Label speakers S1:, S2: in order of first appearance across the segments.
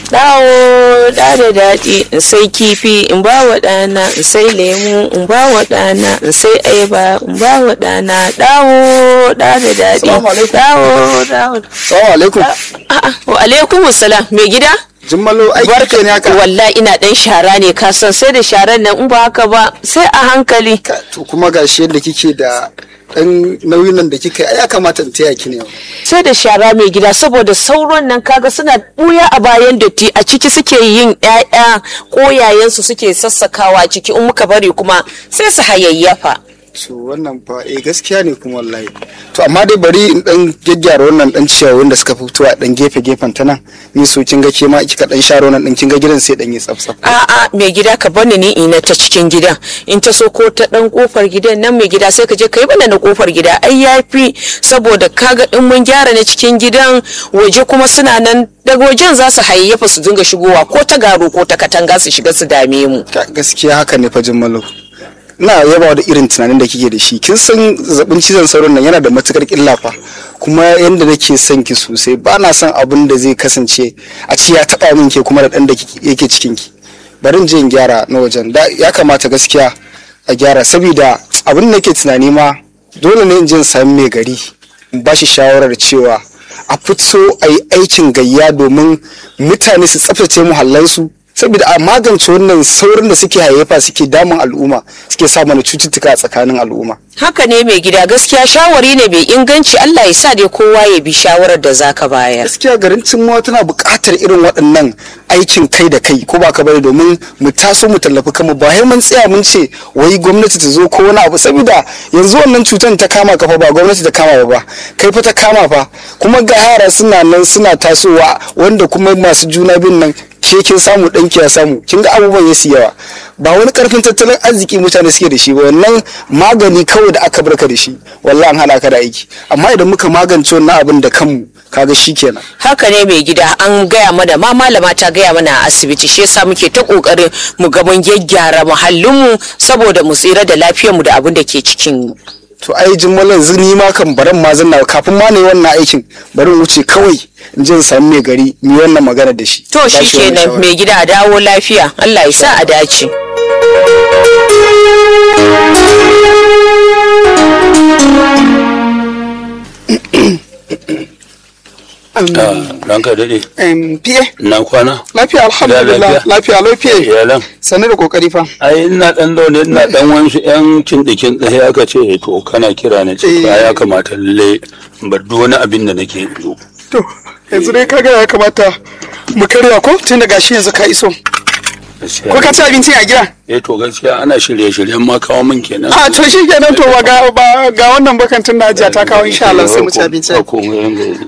S1: dawo da da daɗi in sai kifi in ba wa ɗana in sai lemu in ba wa ɗana in sai ayaba in ba wa ɗana dawo da da daɗi
S2: Salamu alaikum.
S1: dawo dawo
S2: Salamu alaikum.
S1: A'a, wa alaikum salam mai gida
S2: Jummalo aiki ne haka.
S1: wallahi ina dan shara ne ka san sai da sharan nan in ba haka ba sai a hankali
S2: Ka- To kuma gashi yadda kike da ɗan nauyin nan da kika yi ai ya kamata in taya ki ne.
S1: sai da shara mai gida saboda sauron nan kaga suna buya a bayan datti a ciki suke yin ƴaƴa koyayensu suke sassakawa ciki in muka bari kuma sai su hayayyafa
S2: To wannan fa eh gaskiya ne kuma wallahi. To amma dai bari in dan gyaggyara wannan dan ciyawun da suka fito a dan gefe gefen ta nan. Ni so kin ga ke ma kika dan share wannan din kin ga gidan sai dan yi tsaf tsaf.
S1: a'a mai gida ka bani ni ina ta cikin gidan in ta so ko ta dan kofar gidan nan mai gida sai ka je kai bana na kofar gida ai yafi saboda kaga in mun gyara na cikin gidan waje kuma suna nan daga wajen za su hayayyafa su dinga shigowa ko ta garo ko ta katanga su shiga su dame mu
S2: Ka- Gaskiya haka ne fa Jummalo. Ina yaba da irin tunanin da kike da shi. Kin san zazzabin cizon sauron nan yana da matukar illa fa. Kuma yanda nake son ki sosai ba na son abin da zai kasance a ci ya taba min ke kuma da dan da kike- yake cikin ki. Bari in je in gyara na wajen. Da ya kamata gaskiya a gyara saboda abin da nake tunani ma dole ne in je in sami mai gari in ba shi shawarar cewa a fito a yi aikin gayya domin mutane su tsaftace muhallansu saboda a magance wannan saurin da suke hayyafa suke damun al'umma suke sa mana cututtuka a tsakanin al'umma
S1: haka ne mai gida gaskiya shawari ne mai inganci Allah ya sa dai kowa ya bi shawarar da zaka bayar
S2: gaskiya garin cimma tana buƙatar irin waɗannan aikin kai da kai ko ba ka bari domin mu taso mu tallafi kanmu ba sai mun tsaya mun ce wai gwamnati ta zo ko wani abu saboda yanzu wannan cutar ta kama ka fa ba gwamnati ta kama ba ba kai fa ta kama fa kuma ga yara suna nan suna tasowa wanda kuma masu juna bin nan ke kin samu ɗanki ya samu kin ga abubuwan ya yawa ba wani karfin tattalin arziki mutane suke da shi ba wannan magani kawai da aka barka da shi wallahi an hana ka da aiki amma idan muka magance wannan abin da kanmu kaga shikenan
S1: haka ne mai gida an gaya mana ma malama ta gaya mana a asibiti shi yasa muke ta kokarin mu ga mun gyaggyara muhallinmu saboda mu tsira da lafiyarmu da abin da ke cikin mu
S2: to ai jimmalan zini ma kan baran ma zanna kafin ma ne wannan aikin bari in wuce kawai in je in samu mai gari mu yi wannan magana da shi
S1: to
S2: Ba
S1: shi
S2: shi wannan
S1: kenan
S2: shawara.
S1: mai gida a dawo lafiya Allah ya sa a dace
S3: ta ranka daɗe
S2: Em, fiye
S3: na kwana
S2: lafiya alhamdulillah
S3: lafiya?
S2: lafiya lau fiye
S3: iyalan
S2: sannu da kokari fa
S3: ai ina dan zaune ina dan wasu yan cindikin tsaye aka ce to kana kira na ce
S2: Eh.
S3: ba ya kamata lalle in bar duk wani abin da nake yi
S2: to yanzu dai kaga ya kamata mu karya ko tun da gashi yanzu ka iso
S3: Gaskiya.
S2: ko ka ci abinci a gida
S3: eh to gaskiya ana shirye-shiryen ma kawo min kenan
S2: a to shi kenan to ba ga ba ga wannan bakantin da hajiya ta kawo insha Allah sai mu ci abinci
S3: Ba komai ranka daɗe.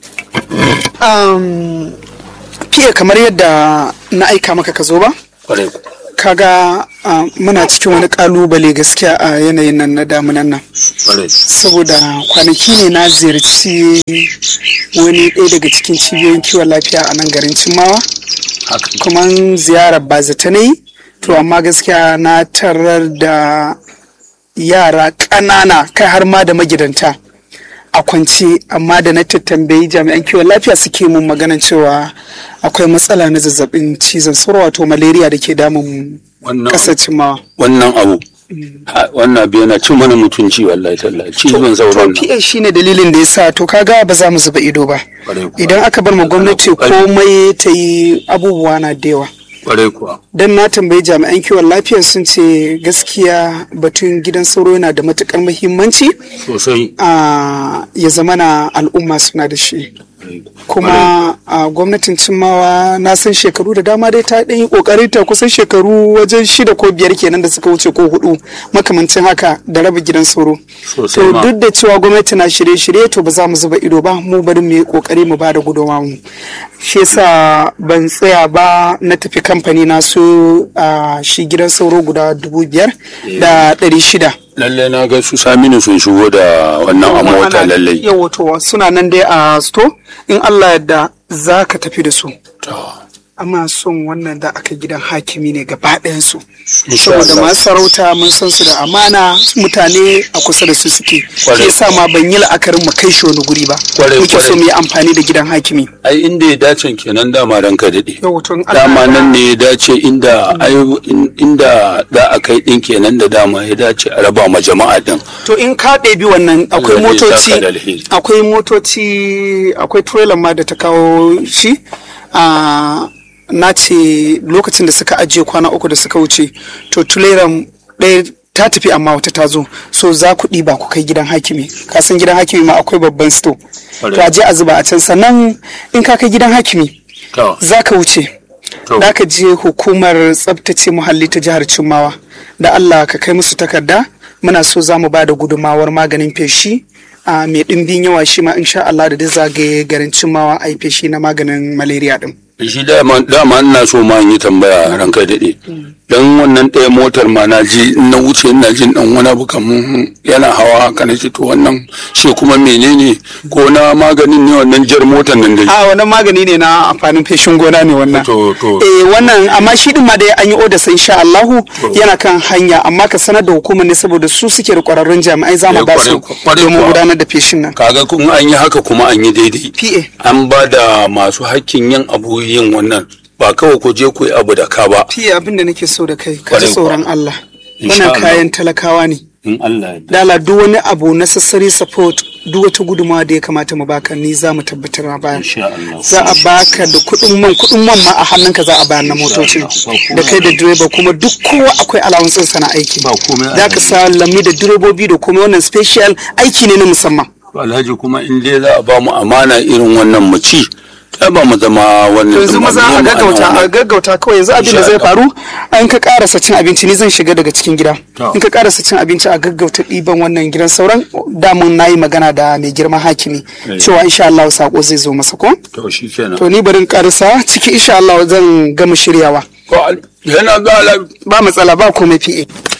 S2: um, fiye kamar yadda na aika maka ka zo ba
S3: Kwarai ku.
S2: kaga uh, muna cikin wani kalubale gaskiya a yanayin nan na damunan nan
S3: Kwarai.
S2: saboda kwanaki ne na ziyarci wani ɗaya daga cikin cibiyoyin kiwon lafiya a nan garin cimawa
S3: haka
S2: kuma ziyarar ba zata na yi to amma gaskiya na tarar da yara ƙanana kai har ma da magidanta a kwance amma da na tattambayi jami'an kiwon lafiya suke mun maganan cewa akwai matsala na zazzabin cizon sauro wato malaria da ke damun
S3: wannan
S2: ƙasar cimawa
S3: wannan abu Ha, wannan abu yana cin mana mutunci wallahi tallahi cizon sauran
S2: to
S3: nan
S2: PA shine dalilin da yasa to kaga ba za mu zuba ido ba
S3: Kwarai kuwa.
S2: idan aka bar ma gwamnati
S3: Ana kokari.
S2: komai ta yi abubuwa na da yawa
S3: kwarai kuwa
S2: dan na tambayi jami'an kiwon lafiya sun ce gaskiya batun gidan sauro yana da matukar muhimmanci
S3: sosai
S2: a ya zama na al'umma suna da shi kuma a gwamnatin cimmawa na san shekaru da dama dai ta ɗan yi ƙoƙari ta kusan shekaru wajen shida ko biyar kenan da suka wuce ko hudu makamancin haka da raba gidan sauro
S3: Sosai
S2: to
S3: ma.
S2: duk da cewa gwamnati na shirye-shirye to ba za mu zuba ido ba mu bari mu yi ƙoƙari mu ba da gudunmawa mu shi yasa ban tsaya ba na tafi kamfani na su a shi gidan sauro guda dubu biyar da ɗari shida
S3: lallai na ga su saminu sun shigo da wannan a mota lallai
S2: yawa to suna nan dai a sto in Allah yadda za ka tafi da su
S3: To,
S4: amma son wannan da aka gidan hakimi ne gaba ɗayansu
S3: Insha
S4: saboda
S3: Allah.
S4: masu sarauta mun san su da amana mutane a kusa da su suke
S3: Kwarai.
S4: ke sa ma ban yi la'akarin mu kai shi wani guri ba
S3: Kwarai,
S4: muke so
S3: kwarai.
S4: mu yi amfani da gidan hakimi
S3: ai inda ya dace kenan dama ranka daɗe
S4: yau tun
S3: dama nan ne ya dace inda ai in- inda za a kai din kenan da dama ya dace a raba ma jama'a din
S4: to in ka ɗebi wannan akwai
S3: Allah zai
S4: motoci
S3: saka da alheri.
S4: akwai motoci akwai trailer ma da ta kawo shi a na ce lokacin da suka ajiye kwana uku da suka wuce to trailer ɗaya ta tafi amma wata ta zo so za ku ɗiba ku kai gidan hakimi ka san gidan hakimi ma akwai babban store to a je a zuba a can sannan in ka kai gidan hakimi
S3: to
S4: za ka wuce
S3: To.
S4: da ka je hukumar tsabtace muhalli ta jihar Cimmawa da Allah ka kai musu takarda muna so za mu ba da gudumawar maganin feshi a mai ɗimbin yawa shi ma insha Allah da duk zagaye garin Cimmawa a yi feshi na maganin malaria din.
S3: shi dama dama ina so ma in yi tambaya ranka daɗe dan wannan ɗaya motar ma na ji in na wuce ina jin dan wani abu kaman yana hawa haka na ce to wannan shi kuma menene ko na maganin ne wannan jar motar nan dai
S4: A wannan magani ne na amfanin feshin gona ne wannan.
S3: To, to.
S4: Eh wannan amma shi din ma da an yi oda sai insha Allahu yana kan hanya amma ka sanar da hukumar ne saboda su suke da kwararrun jami'ai za mu
S3: Eh,
S4: ba su
S3: kwarai- kwarai
S4: domin
S3: kuwa.
S4: gudanar da feshin nan.
S3: kaga kun an yi haka kuma an yi daidai
S4: PA.
S3: an ba da masu hakkin yin abu yin wannan ba kawai ku je ku yi abu da ka ba
S4: fiye abin da nake so da kai ka ji
S3: Kwarai
S4: tsoron
S3: kuwa.
S4: Allah
S3: Insha
S4: wannan
S3: Allah.
S4: kayan talakawa ne
S3: in Allah ya yarda.
S4: dala duk wani abu necessary support duk wata gudunmawa da ya kamata mu baka ni za mu tabbatar ma bayan
S3: Insha Allah.
S4: za a baka da kuɗin man kuɗin man ma a hannunka za a bayar na motocin
S3: Allah.
S4: da kai da direba kuma duk kowa akwai alawansun sana aiki
S3: Ba komai a
S4: za ka sa lammi da direbobi da kuma wannan special aiki ne na musamman
S3: alhaji kuma in dai za a ba mu amana irin wannan mu ci ta ba mu zama wannan
S4: yanzu
S3: ɗin ba,
S4: maza
S3: mu
S4: a
S3: yi
S4: gaggauta
S3: ma'ana
S4: a gaggauta kawai yanzu abin da
S3: Insha
S4: zai
S3: Allah.
S4: faru an ka karasa cin abinci ni zan shiga daga cikin gida
S3: To.
S4: in ka karasa cin abinci a gaggauta ɗiban wannan gidan sauran damun na yi magana da mai girman hakimi
S3: Eh.
S4: cewa insha Allah sako zai zo masa ko
S3: to shi kenan
S4: to ni barin karasa ciki insha Allah zan gama shiryawa
S3: ko al- yana ga ala-
S4: ba matsala ba komai PA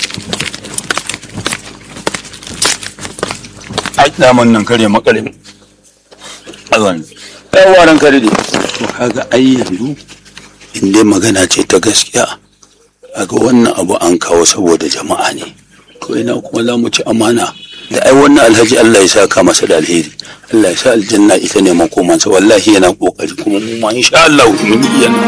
S3: ai daman nan kare makare azan yawa ran kare dai to kaga ai yanzu in dai magana ce ta gaskiya kaga wannan abu an kawo saboda jama'a ne to ina kuma za mu ci amana da ai wannan alhaji Allah ya saka masa da alheri Allah ya sa aljanna ita ne makomansa wallahi yana kokari kuma mu ma insha Allah mun yi yana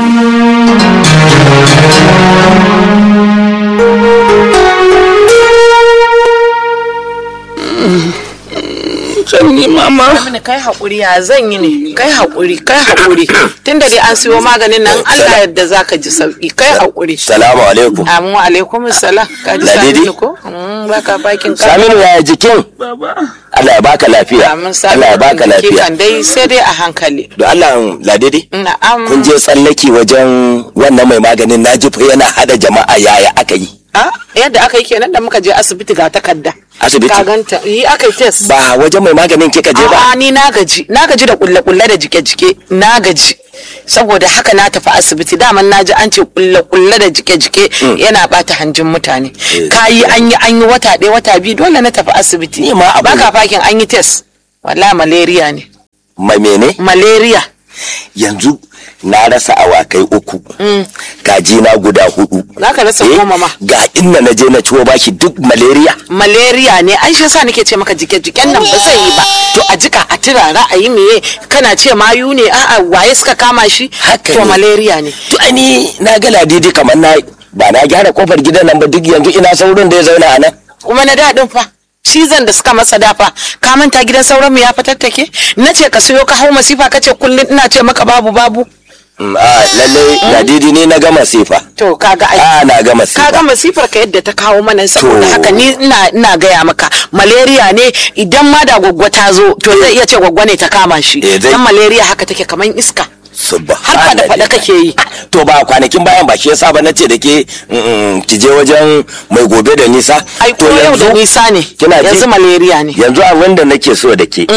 S1: zan yi mama mini kai haƙuri ya zan yi ne kai haƙuri kai haƙuri tunda dai an siyo maganin nan Allah yadda zaka ji sauki kai haƙuri
S5: Salamu alaikum.
S1: Amu alaikum salam ka ji
S5: Ladidi?
S1: Saminu ko Mm, baka bakin ka
S5: Saminu yaya jikin? Allah ya baka lafiya.
S1: Amin
S5: Allah ya baka
S1: Saminu
S5: lafiya.
S1: kan dai sai dai a hankali
S5: Don Allah ladidi?
S1: na'am
S5: Kun je tsallaki wajen wannan mai maganin na fa yana hada jama'a yaya aka yi.
S1: a yadda aka yi kenan da muka je asibiti ga takarda
S5: Asibiti?
S1: ka ganta yi aka yi test
S5: Ba wajen mai maganin kika je ba.
S1: A'a ni na gaji na gaji da kulle kulle da jike jike na gaji saboda haka na tafi asibiti daman na ji an ce kulle kulle da jike jike yana bata hanjin mutane kayi an yi an yi wata ɗaya wata biyu dole na tafi asibiti
S5: Ni ma abu
S1: baka
S5: ne.
S1: fakin an yi test wallahi malaria ne
S5: Mai mene?
S1: malaria
S5: Yanzu na rasa awakai uku. Kaji na guda hudu.
S1: Zaka rasa
S5: Eh,
S1: goma ma.
S5: Ga inna na je na ciwo bashi duk malaria.
S1: malaria ne ai shi yasa nake ce maka jike jiken nan ba zai yi ba to a jika a turara a yi meye kana ce mayu ne a'a waye suka kama shi
S5: Haka
S1: to
S5: ne.
S1: malaria ne
S5: To ai ni na ga ladidi kamar na ba na gyara kofar gidan nan ba duk yanzu ina saurin da ya zauna a nan.
S1: kuma na daɗin fa cizon da suka masa dafa ka manta gidan sauran mu ya fatattake na ce ka siyo ka hau masifa ka ce kullum ina ce maka babu babu
S5: Mm, A lalle ladidi ne na gama sifa.
S1: to kaga ai
S5: A na gama sifa.
S1: kaga masifar ka yadda ta kawo mana saboda
S5: To.
S1: haka ni ina ina gaya maka malaria ne idan ma da gwaggwa ta zo to zai iya ce gwaggwa ne ta kama shi
S5: Eh, zai-
S1: dan malaria haka take kaman iska
S5: Subhanallah.
S1: har fada fada kake yi
S5: To ba kwanakin bayan ba shi yasa ba nace da ke mm, ki je wajen mai gobe da nisa.
S1: ai ko
S5: To
S1: yau da
S5: yanzu-
S1: nisa ne
S5: Kina ji?
S1: yanzu malaria ne
S5: Yanzu abin da nake so da ke.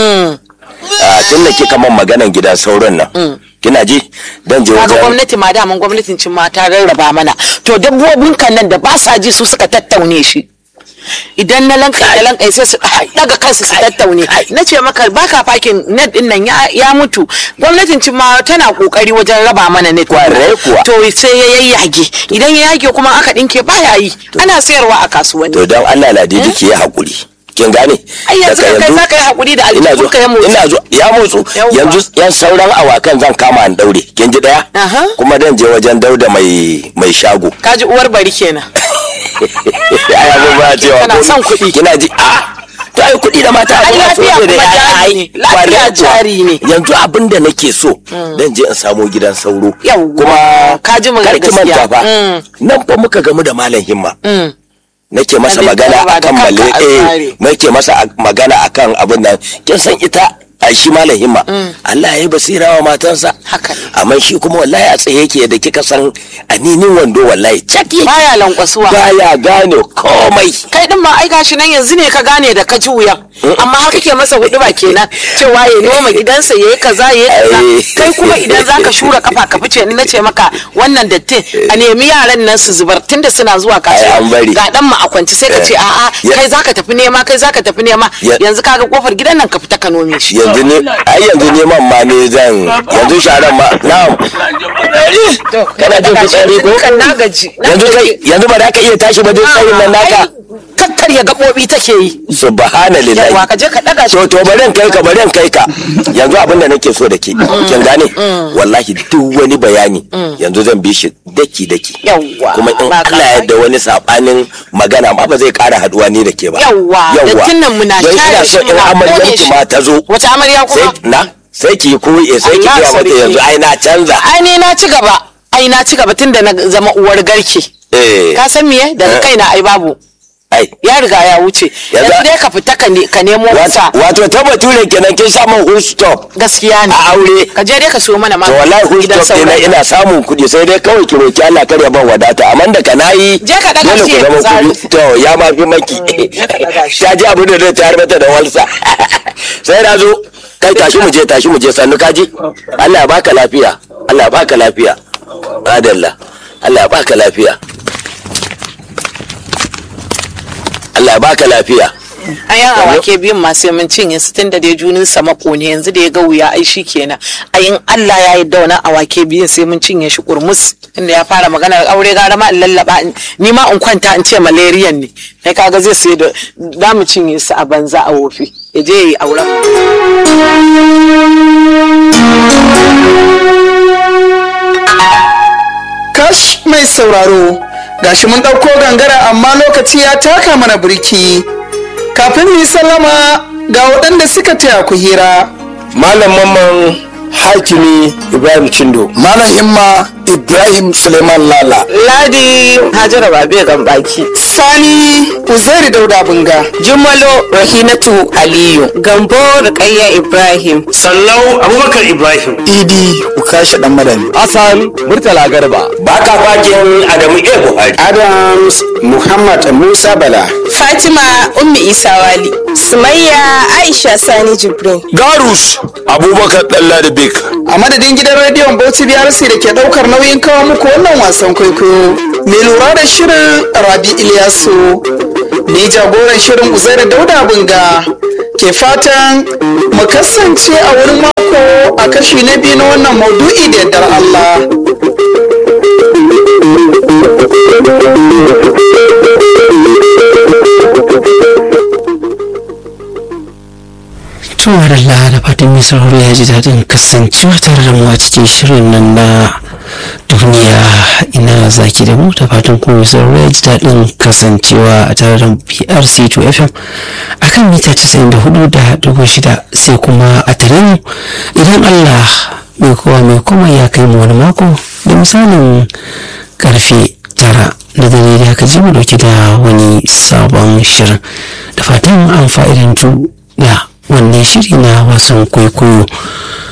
S5: a tun da kika man maganan gidan sauran nan. Kina ji? Dan je
S1: kaga
S5: wajen
S1: gwamnati ma daman gwamnatin cin ma ta rarraba mana to dabbobin kan nan da ba sa ji su suka tattaune shi idan na lanka da lanka sai su daga kansu su tattaune na ce maka baka fakin net din nan ya- ya mutu gwamnatin cin ma tana kokari wajen raba mana net
S5: Kwarai kuwa.
S1: to sai ya yayyage idan ya yage kuma aka dinke baya yi ana sayarwa a kasuwanni
S5: to don Allah ladidi ki yi hakuri kin gane
S1: ai yanzu
S5: Daga
S1: kai za ka yi hakuri da
S5: ina zo
S1: aljihunka ya motsi
S5: ina zo ya motsu
S1: Yawwa.
S5: yanzu yan sauran awakan zan kama an daure kin ji daya
S1: Aha.
S5: kuma dan je wajen dauda mai mai shago
S1: kaji uwar bari kenan
S5: ai abun ba cewa
S1: Kana
S5: ko-
S1: son kuɗi.
S5: kina ji a to ai kuɗi da mata
S1: Ai,
S5: abun
S1: lafiya
S5: so ne
S1: kuma
S5: ai,
S1: jari
S5: ai,
S1: ne. Lafiya
S5: kwarai kuwa.
S1: jari ne.
S5: yanzu abin da nake so dan je in samo gidan sauro
S1: Yawwa.
S5: kuma
S1: Ka ji magana
S5: kar ki
S1: gaskiya.
S5: manta fa
S1: Mm.
S5: nan fa muka gamu da malam himma
S1: Mm.
S5: nake masa
S1: Abin
S5: magana
S1: da ba da
S5: akan
S1: kanka
S5: male
S1: a
S5: eh
S1: tsare.
S5: nake masa a- magana akan abin nan kin san ita a shi malam himma Allah ya yi basira wa matansa
S1: Haka ne.
S5: amma shi kuma wallahi a tsaye yake da kika san aninin wando wallahi cak yake
S1: baya lankwasuwa
S5: baya gane komai
S1: kai din ma ai gashi nan yanzu ne ka gane da ka ji wuyan amma har kake masa hudu ba kenan cewa ya noma gidansa yayi kaza yayi kaza
S5: Ai.
S1: kai kuma idan zaka shura kafa ka fice ni nace maka wannan dattin a nemi yaran nan su zubar tunda suna zuwa
S5: Ai, an bari.
S1: kasuwa ga dan ma a kwance sai ka ce a'a
S5: Ya-
S1: kai zaka tafi nema kai zaka tafi nema
S5: Ya-
S1: yanzu kaga kofar gidan nan ka fita ka nome shi
S5: yanzu ne ai yanzu neman ma ne zan yanzu sharan ma na'am kana jin fitsari ko
S1: kan na gaji na
S5: yanzu kai
S1: gaji.
S5: yanzu ba za ka iya tashi ba duk tsayin nan naka
S1: Ai, kakkarya gaɓoɓi take yi
S5: subhanallahi
S1: yawa ka je ka daga shi
S5: to to bari in kai ka bari in kai ka yanzu abin da nake so da ke kin gane wallahi duk wani bayani yanzu zan bi shi daki daki
S1: Yawwa,
S5: kuma in
S1: ba ka
S5: Allah ya yarda wani sabanin magana ma ba zai kara haduwa ni da ke ba
S1: Yawwa, dattin nan muna
S5: Don
S1: share
S5: ina so
S1: shi
S5: in
S1: muna
S5: amaryar
S1: kone
S5: ki
S1: shi.
S5: ma ta zo
S1: Wace amarya
S5: sai
S1: kuma?
S5: na sai ki koyi sai ki
S1: Allah
S5: ga mata
S1: sarki.
S5: yanzu ai na canza
S1: ai ne na ci gaba ai na ci gaba tunda na zama uwar garke
S5: eh
S1: ka san miye daga
S5: Eh.
S1: kaina ai babu
S5: ai
S1: ya riga ya wuce
S5: Yanzu-
S1: yanzu dai ka fita ka ne- ka nemo wasa
S5: wato ta bature kenan kin samu full stop
S1: gaskiya ne
S5: a aure
S1: ka je dai ka siyo mana
S5: to
S1: magani
S5: wallahi full
S1: gidan
S5: stop ina
S1: saurayi.
S5: ina samun kuɗi sai dai kawai ki roki Allah kar ya ban wadata amma da ka nayi
S1: Je ka daga
S5: dole
S1: shi
S5: ku
S1: ya
S5: zama
S1: fitsari.
S5: kuɗi to ya ma fi maki
S1: je ka daga shi.
S5: ta ji abin da zai tayar mata da walsa sai na zo kai tashi mu je tashi mu je sannu kaji Allah ya baka lafiya Allah ya baka lafiya adalla Allah ya baka lafiya Allah ya baka lafiya
S1: a yan awake biyun ma sai mun cinye su tunda dai junin sa mako ne yanzu da ya ga wuya ai shi kenan a yin Allah ya yi dauna awake biyun sai mun cinye shi kurmus inda ya fara maganar aure gara ma in lallaba in- ni ma in kwanta in ce malariyan ne kai kaga zai sai da za mu cinye su a banza a wofi ya je ya yi auren
S4: kash mai sauraro gashi mun ɗauko gangara amma lokaci ya taka mana birki kafin mu yi sallama ga waɗanda suka taya ku hira
S2: malam mamman hakimi ibrahim cindo malam himma ibrahim suleiman lala
S1: ladi hajara babe gambaki
S4: sani uzairi dauda bunga
S1: jumalo rahinatu aliyu gambo rukayya ibrahim
S6: sallau abubakar ibrahim
S2: idi ukashi dan madani
S6: hassan murtala garba
S5: baka fakin Adamu A Buhari
S2: adams muhammad musa bala
S1: fatima ummi isa wali
S7: Sumayya Aisha Sani Jibrin.
S3: garus abubakar dalla da bek
S4: a madadin gidan rediyon bauchi brc da ke ɗaukar nauyin kawo muku wannan wasan kwaikwayo mai lura da shirin rabi ilyasu ni jagoran shirin uzairi dauda bunga ke fatan mu kasance a wurin mako a kashi na biyu na wannan maudu'i da yardar allah
S8: Tumar Allah da fatan mai sauraro ya ji daɗin kasancewa tare da mu a cikin shirin nan na duniya ina zaki da mu da fatan kuma mai sauraro ya ji daɗin kasancewa a tare da PRC 2 FM a kan mita 94 da dubu shida sai kuma a tare mu idan Allah mai kowa mai kuma ya kai mu wani mako da misalin karfe tara na dare da aka ji mu dauke da wani sabon shirin da fatan an fa'idantu da wannan shiri na wasan kwaikwayo